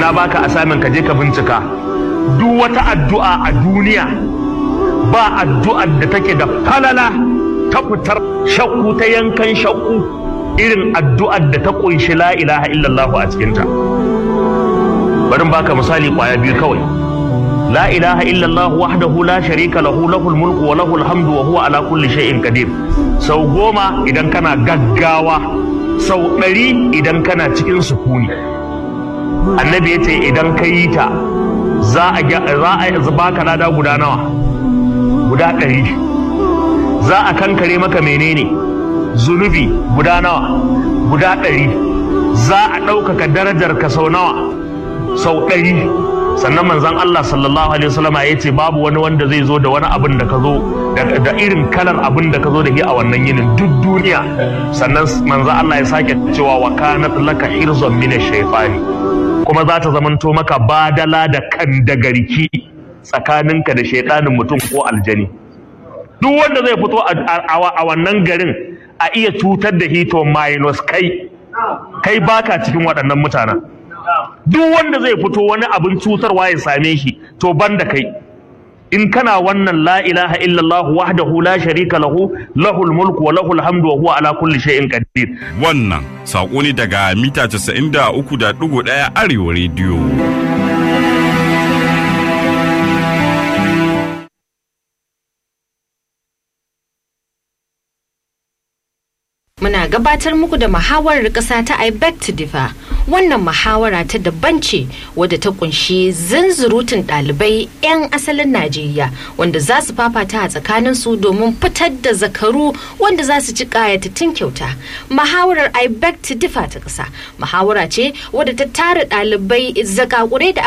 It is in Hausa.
na baka asamin ka je ka bincika duk wata addu'a a duniya ba addu'ar da take da falala ta fitar shakku ta yankan shakku irin addu'ar da ta kunshi la ilaha illallah a cikinta bari baka misali kwaya biyu kawai la ilaha illallah wahdahu la sharika lahu lahul mulku wa lahul hamdu wa huwa ala kulli shay'in qadir sau goma idan kana gaggawa sau ɗari idan kana cikin sukuni annabi ya ce idan ka yi ta za a baka lada guda nawa guda ɗari za a kankare maka menene zunubi guda nawa guda ɗari za a ɗaukaka darajar ka sau nawa sau ɗari sannan manzon Allah sallallahu alaihi wasallam ya ce babu wani wanda zai zo da wani abin da ka zo da irin kalar abin da ka zo da shi a wannan yinin duk duniya sannan manzon Allah ya sake cewa wa kanat laka hirzun min shaytani kuma za ta zamanto maka badala da kan da garki tsakaninka da shaidanin mutum ko aljani duk wanda zai fito a wannan garin a iya cutar da hito minus kai kai baka cikin waɗannan mutanen duk wanda zai fito wani abin cutarwa ya same shi to banda kai in kana wannan la ilaha illallah wahdahu la sharika lahu lahul mulku wa lahul hamdu wa huwa ala kulli shay'in qadir wannan sako ne daga mita 93.1 arewa rediyo Muna gabatar muku da muhawarar ƙasa ta I beg to differ. Wannan muhawara ta daban ce wadda ta kunshi zanzurutun ɗalibai 'yan asalin Najeriya wanda za su fafata a tsakanin su domin fitar da zakaru wanda za su ci ƙayatattun kyauta. Muhawarar I beg to differ ta ƙasa. Muhawara ce wadda ta tara ɗalibai zakakurai da